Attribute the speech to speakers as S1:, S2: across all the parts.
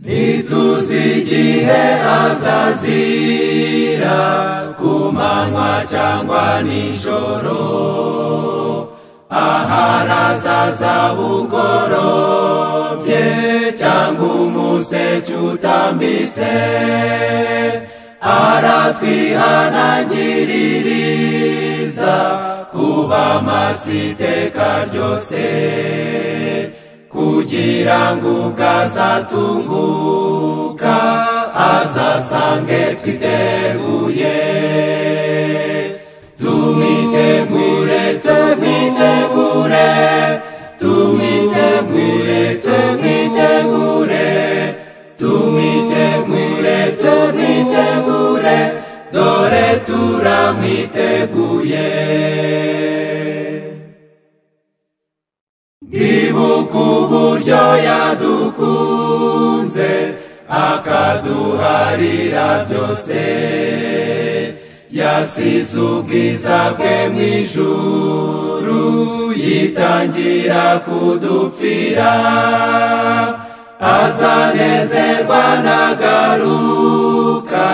S1: ntituzi igihe azazira ku manywa cyangwa nijoro ahari azaza bugorobye cyangwa umuseke utambitse aratwihanangiririza kuba masi iteka ryose kugira ngo ubwo azatunguka azasange twiteguye tumwitegure tumwitegure tumwitegure tumwitegure tumwitegure tumwitegure dore turamwiteguye ndibuka uburyo yadukunze akaduharira byose yasize ubwiza bwe mu ijuru yitangira kudupfira azanezerwa nagaruka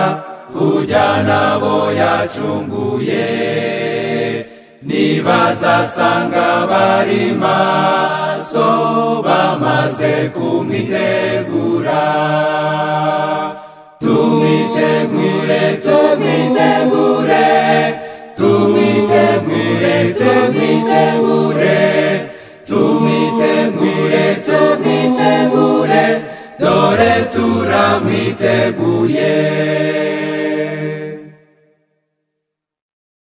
S1: kujya nabo yacunguye nibazasanga bari maso bamaze kumwitegura tumwitegure tumwitegure tumwitegure tumwitegure tumwitegure tumwitegure dore turamwiteguye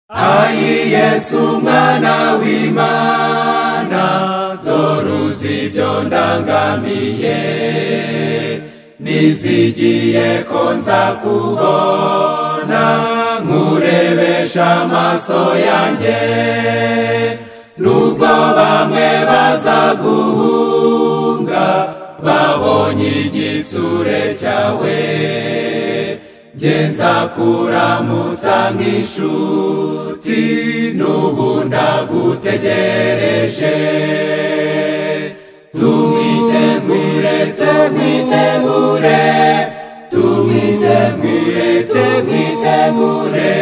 S1: ayi yesu umwana w'imana dore uzi ibyo ndangamiye nizigiye ko nza kubona nkurebesha amaso yanjye nubwo bamwe bazaguhunga babonye igitsure cyawe ngenza kuramutsa nk'inshuti n'ubu ndagutegereje tumwitegure tumwitegure tumwitegure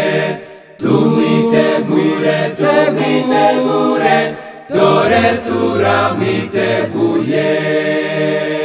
S1: tumwitegure tumwitegure tumwitegure dore turamwiteguye